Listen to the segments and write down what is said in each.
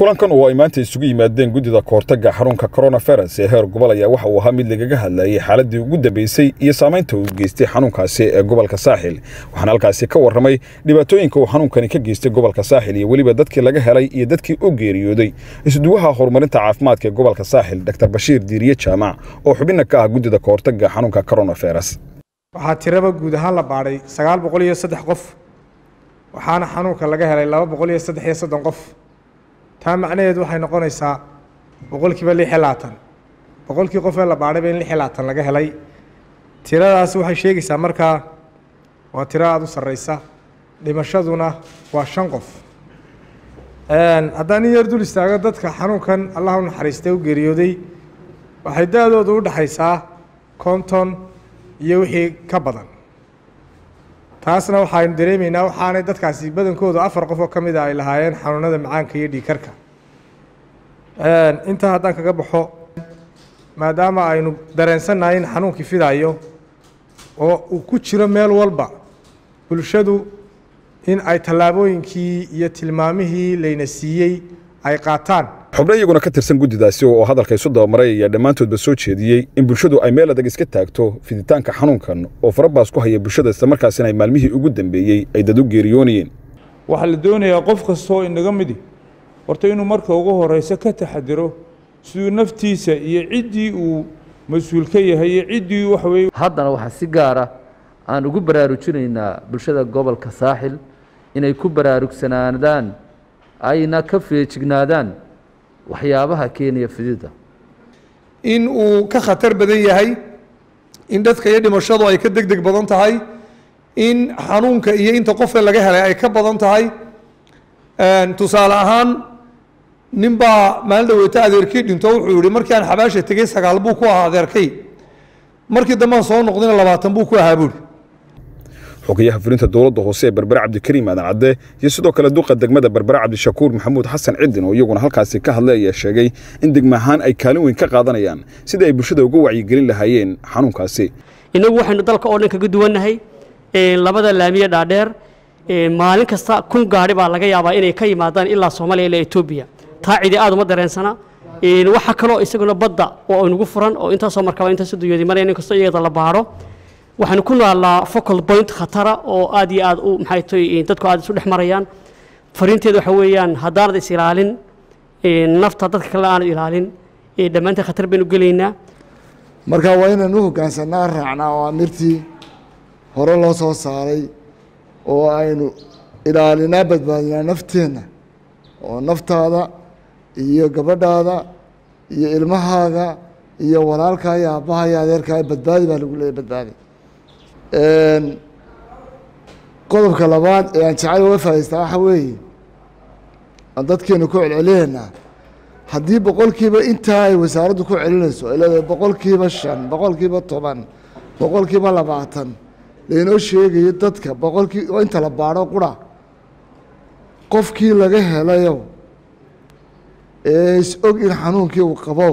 kulankan oo ay maanta isugu yimaadeen guddida kahortagga xarunka coronavirus ee heer gobol ayaa waxa uu ahaa mid lagaga hadlayay xaaladii ugu dambeysay iyo saamaynta uu geystay xanuunkaasi ee gobolka saaxil waxaana halkaasi ka warramay dhibaatooyinka uu xanuunkani ka geystay gobolka saaxil iyo weliba dadkii laga helay iyo dadkii u geeriyooday isuduwaha horumarinta caafimaadka ee gobolka saaxil dr bashiir diiriye jaamac oo xubinna ka ah guddida kahortagga xanuunka coronavirus waxaa tiraba guud ahaan la baadhay sagaal boqol iyo saddex qof waxaana xanuunka laga helay laba boqol iyo saddex iyo soddon qof taa macnaheedu waxay noqonaysaa boqolkiiba lix iyo labaatan boqolkii qof ee la baadhayba in lix iyo labaatan laga helay tiradaasi waxay sheegaysaa markaa waa tiro aada u sarreysa dhimashaduna waa shan qof haddaan in yar dul istaago dadka xanuunkan allah u naxariistay u geeriyooday waxay da-doodu u dhexaysaa konton iyo wixii ka badan taasna waxaynu dareemaynaa waxaanay dadkaasi badankoodu afar qof oo ka mid a ay lahaayeen xanuunada macaanka iyo dhiigkarka intaa haddaan kaga baxo maadaama aynu dareensannahay in xanuunkii fidayo oo uu ku jiro meel walba bulshadu in ay tallaabooyinkii iyo tilmaamihii layna siiyey ay qaataan xubno iyaguna ka tirsan guddidaasi oo hadalka isu dabamaray ayaa dhammaantoodba soo jeediyey in bulshadu ay meel adag iska taagto fiditaanka xanuunkan oo farabaas ku haya bulshada islamarkaasina ay maalmihii ugu dambeeyey ay dad u geeriyoonayeen waxaa la doonayaa qof kastoo inaga midi horta inuu marka ugu horeyso ka taxadiro siduu naftiisa iyo ciddii uu mas-uul ka yahay iyo ciddii waxa weye haddana waxaa si gaara aan ugu baraarujinaynaa bulshada gobolka saaxil inay ku baraarugsanaadaan ayna ka feejignaadaan waxyaabaha keenaya fidida in uu ka khatar badan yahay in dadka iyo dhimashadu ay ka deg deg badan tahay in xanuunka iyo inta qofka laga helay ay ka badan tahay tusaale ahaan nin baa maalin dhaweyta adeerkii dhinto wuxuu yihi markii aan xabaasha tegey sagaal buu ku ahaa adeerkay markii dambaan soo noqdayna labaatan buu ku ahaa buuri xogayaha fulinta dowladda hoose ee berbere cabdikariim aadan cadde iyo sidoo kale duqa degmada berbere cabdishakuur maxamuud xasan cidin oo iyaguna halkaasi ka hadlay ayaa sheegay in degma ahaan ay kaalin weyn ka qaadanayaan sidai ay bulshada uga wacyigelin lahaayeen xanuunkaasi innagu waxaynu dalka oo dhan kaga duwannahay labada laamiye dhaadheer maalin kasta kun gaari baa laga yaabaa inay ka yimaadaan ilaa soomaaliya ilaa etoobiya taa cidi aad uma dareensana waxaa kaloo isaguna badda oo aynugu furan oo intaasoo markaba intaasoo dunyooday maraya nin kastoo iyada la baaro waxaanu ku noolnaa focal point khatara oo aad iyo aad u maxay tahay dadku aad isu dhex marayaan fariinteedu waxa weeyaan haddaanad is ilaalin nafta dadka kale aanad ilaalin dhammaanteen khatar baynu gelaynaa marka waa inaan u hoggaansanaa raacnaa oo amirtii hore loo soo saaray oo aynu ilaalinaa badbaadinaa nafteenna oo naftaada iyo gabadhaada iyo ilmahaaga iyo walaalkaa iyo aabbaha iyo adeerkaa badbaadi baa lagu leeyay badbaadi qodobka labaad ee aan jecel uga faa'idaystaa waxa weeye aan dadkeenu ku celcelinaynaa haddii boqolkiiba intaa ay wasaaraddu ku celinayso ay leedahay boqolkiiba shan boqolkiiba toban boqolkiiba labaatan laynoo sheegayo dadka boqolkii inta la baadho qura qofkii laga helayo ee is og in xanuunkii uu qabo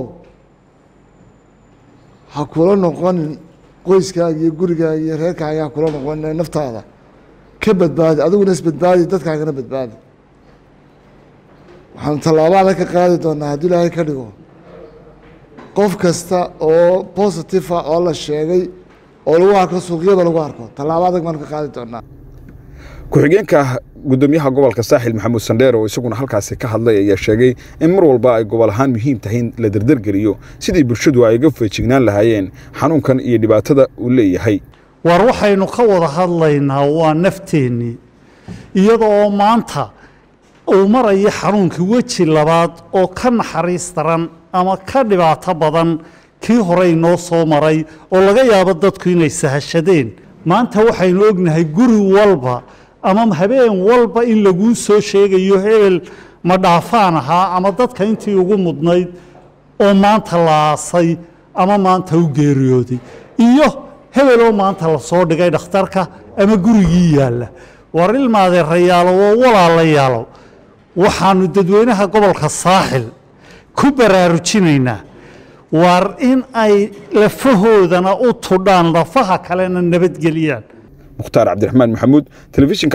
ha kula noqonin qoyskaaga iyo gurigaaga iyo reerkaaga ha kula noqonin naftaada ka badbaadi adiguna isbadbaadi dadkaagana badbaadi waxaanu tallaabada ka qaadi doonaa haddii ilaahay ka dhigo qof kasta oo positive ah oo la sheegay oo lagu arko suuqyada lagu arko tallaabo adag baanu ka qaadi doonaa ku-xigeenka guddoomiyaha gobolka saaxil maxamuud sandheer oo isaguna halkaasi ka hadlay ayaa sheegay in mar walba ay gobol ahaan muhiim tahay in la derdergeliyo sidii bulshadu ay uga feejignaan lahaayeen xanuunkan iyo dhibaatada uu leeyahay war waxaynu ka wada hadlaynaa waa nafteennii iyada oo maanta uu marayo xanuunkii weji labaad oo ka naxariis daran ama ka dhibaato badan kii horey noo soo maray oo laga yaabo dadku inay sahashadeen maanta waxaynu ognahay guri walba ama habeen walba in laguu soo sheegayo hebel ma dhaafaan ahaa ama dadka intii ugu mudnayd oo maanta la aasay ama maanta u geeriyooday iyo hebel oo maanta lasoo dhigay dhakhtarka ama gurigii yaalla war ilmaadeerayaalo oo walaalayaalo waxaanu dadweynaha gobolka saaxil ku baraarujinaynaa war in ay lafahoodana u tudhaan lafaha kalena nabadgeliyaan mukhtaar cabdiraxmaan maxamuud telefishinka